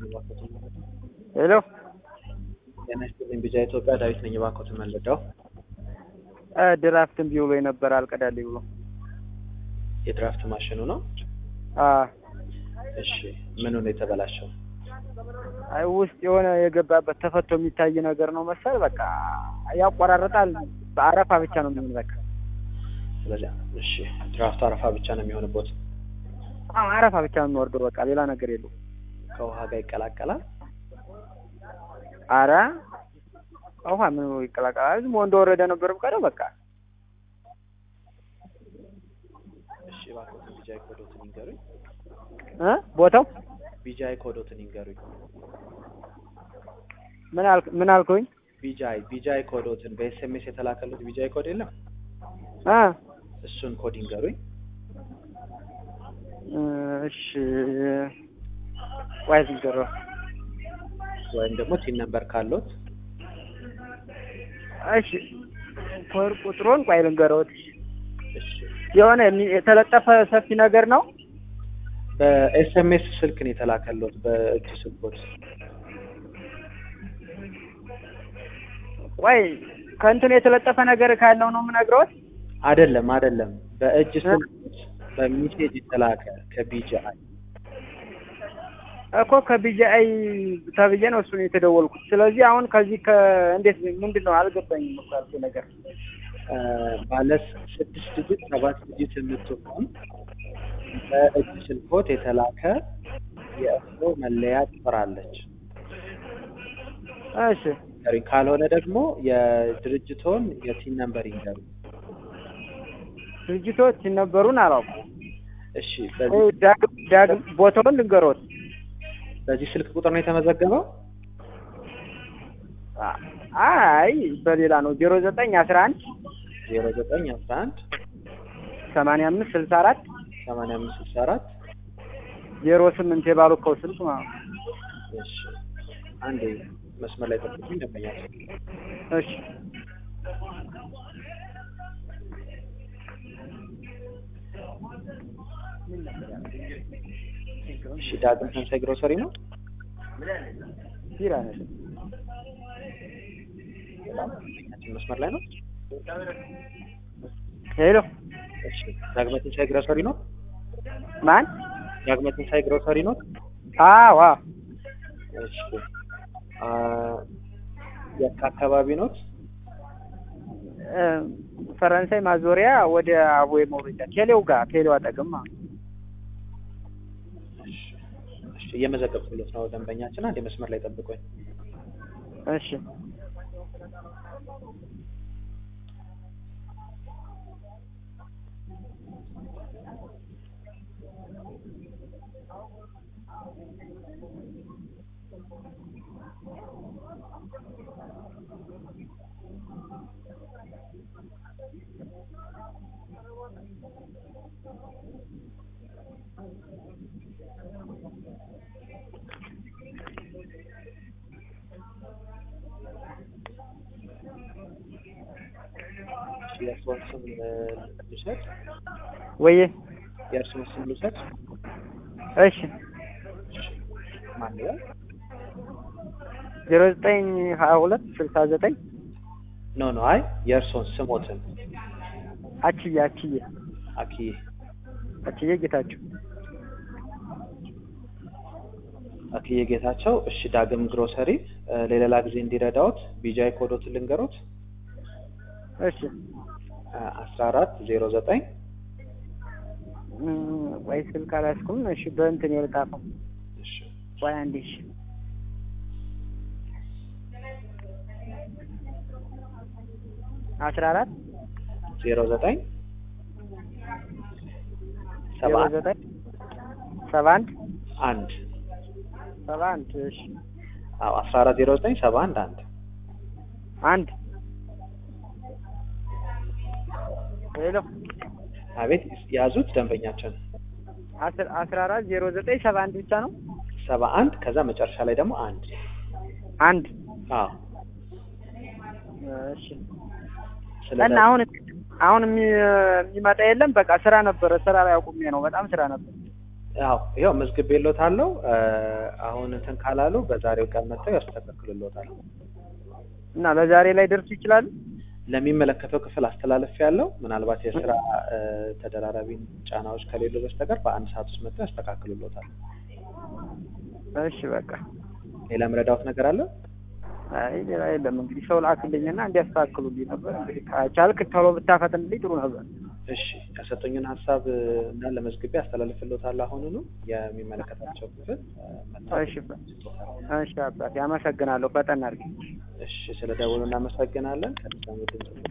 ሄሎ ጤና ይስጥልኝ ቢጃ ኢትዮጵያ ዳዊት ነኝ። እባክዎትን መለዳው ድራፍት እምቢ ብሎ ነበር አልቀዳልኝ ብሎ የድራፍት ማሽኑ ነው? አ እሺ ምኑ ነው የተበላሸው? አይ ውስጥ የሆነ የገባበት ተፈቶ የሚታይ ነገር ነው መሰል በቃ ያቆራረጣል። በአረፋ ብቻ ነው የሚሆን በቃ ስለዚህ እሺ ድራፍቱ አረፋ ብቻ ነው የሚሆንበት። አዎ አረፋ ብቻ ነው የሚወርደው በቃ ሌላ ነገር የለውም። ከውሃ ጋር ይቀላቀላል። አረ ውሃ ምን ይቀላቀላል? ዝም ብሎ እንደወረደ ነበር የምቀደው በቃ እሺ እባክዎትን ቢጃይ ኮዶትን ይንገሩኝ። እ ቦታው ቢጃይ ኮዶትን ይንገሩኝ። ምን አልክ ምን አልኩኝ? ቢጃይ ቢጃይ ኮዶትን በኤስኤምኤስ የተላከሉት ቢጃይ ኮድ የለም? አ እሱን ኮድ ይንገሩኝ። እሺ ቆይ ዝንገረው ወይም ደግሞ ቲን ነምበር ካሎት እሺ ኮድ ቁጥሩን ቆይ ልንገረውት። እሺ የሆነ የሚ- የተለጠፈ ሰፊ ነገር ነው። በኤስኤምኤስ ስልክ ነው የተላከሉት በእጅ ስልኮት ቆይ ከእንትኑ የተለጠፈ ነገር ካለው ነው የምነግረውት። አይደለም አይደለም በእጅ ስልክ በሚሴጅ የተላከ ከቢጂአይ እኮ ከቢጂአይ ተብዬ ነው እሱን የተደወልኩት። ስለዚህ አሁን ከዚህ ከእንዴት ምንድን ነው አልገባኝም እኮ ያልኩህ ነገር እ ባለ ስድስት ዲጂት ሰባት ዲጂት የምትሆን በእጅ ስልኮት የተላከ የእርሶ መለያ ቁጥር አለች። እሺ ይንገሩኝ። ካልሆነ ደግሞ የድርጅቶን የቲን ነምበር ይንገሩ። ድርጅቶች ሲነበሩን አላውቅም። እሺ ቆይ በዚህ ዳግም ዳግም ቦታውን ልንገሮት። በዚህ ስልክ ቁጥር ነው የተመዘገበው? አ- አይ በሌላ ነው ዜሮ ዘጠኝ አስራ አንድ ዜሮ ዘጠኝ አስራ አንድ ሰማንያ አምስት ስልሳ አራት ሰማንያ አምስት ስልሳ አራት ዜሮ ስምንት የባሉከው ስልክ ማለት ነው። እሺ አንዴ መስመር ላይ ጠብቁኝ ደንበኛቸው እሺ እሺ ዳግም ተንሳይ ግሮሰሪ ነው ቢራ ነው። ደንበኛችን መስመር ላይ ነው ሄሎ እሺ ዳግመ ትንሳኤ ግሮሰሪ ነው ማን? ዳግመ ትንሳኤ ግሮሰሪ ነው አዎ አዎ እሺ አ የት አካባቢ ኖት እ ፈረንሳይ ማዞሪያ ወደ አቦይ መውረጃ ቴሌው ጋር ቴሌው አጠገብ ማለት ነው። እሺ እሺ እየመዘገብኩለት ነው ደንበኛችን አንዴ መስመር ላይ ጠብቁኝ እሺ እሺ የእርስዎን ስም እ ልውሰድ ወዬ የእርስዎን ስም ልውሰድ እሺ እሺ ማን ይላል ዜሮ ዘጠኝ ሀያ ሁለት ስልሳ ዘጠኝ ኖ ኖ አይ የእርስዎን ስሞትን አችዬ አችዬ አኪዬ አችዬ ጌታቸው አክዬ ጌታቸው እሺ ዳግም ግሮሰሪ እ ለሌላ ጊዜ እንዲረዳዎት ቢጃይ ኮዶትን ልንገሮት እሺ አስራ አራት ዜሮ ዘጠኝ እም፣ ቆይ ስልክ አላስኩም። እሺ በእንትን የልጣፈው እሺ ቆይ አንዴ እሺ አስራ አራት ዜሮ ዘጠኝ ዜሮ ሰባ ዘጠኝ ሰባ አንድ አንድ ሰባ አንድ እሺ አዎ አስራ አራት ዜሮ ዘጠኝ ሰባ አንድ አንድ አንድ ሄሎ አቤት ያዙት ደንበኛችን አስር አስራ አራት ዜሮ ዘጠኝ ሰባ አንድ ብቻ ነው ሰባ አንድ ከዛ መጨረሻ ላይ ደግሞ አንድ አንድ አዎ እሺ ስለዚህ እና አሁን አሁን የሚ- የሚመጣ የለም። በቃ ስራ ነበረ፣ ስራ ላይ አቁሜ ነው። በጣም ስራ ነበር። ያው ይኸው መዝግቤልዎታለሁ። እ፣ አሁን እንትን ካላሉ በዛሬው ቀን መጥተው ያስተካክሉልዎታል። እና በዛሬ ላይ ደርሱ ይችላሉ? ለሚመለከተው ክፍል አስተላለፍ ያለው ምናልባት የስራ እ፣ ተደራራቢ ጫናዎች ከሌሉ በስተቀር በአንድ ሰዓት ውስጥ መጥተው ያስተካክሉልዎታል። እሺ በቃ ሌላ ምረዳዎት ነገር አለ? አይ ሌላ የለም። እንግዲህ ሰው ላክልኝና እንዲያስተካክሉልኝ ነበር። እንግዲህ ከቻልክ ቶሎ ብታፈጥንልኝ ጥሩ ነበር። እሺ የሰጡኝን ሀሳብ እ፣ እና ለመዝግቤ አስተላልፍልዎታለሁ። አሁኑኑ የሚመለከታቸው ክፍል እ፣ መጥተው እሺ እሺ አባቴ አመሰግናለሁ። ፈጠን አድርጊ። እሺ ስለ ደውሉ እናመሰግናለን። ከድጋሚ ድምጽ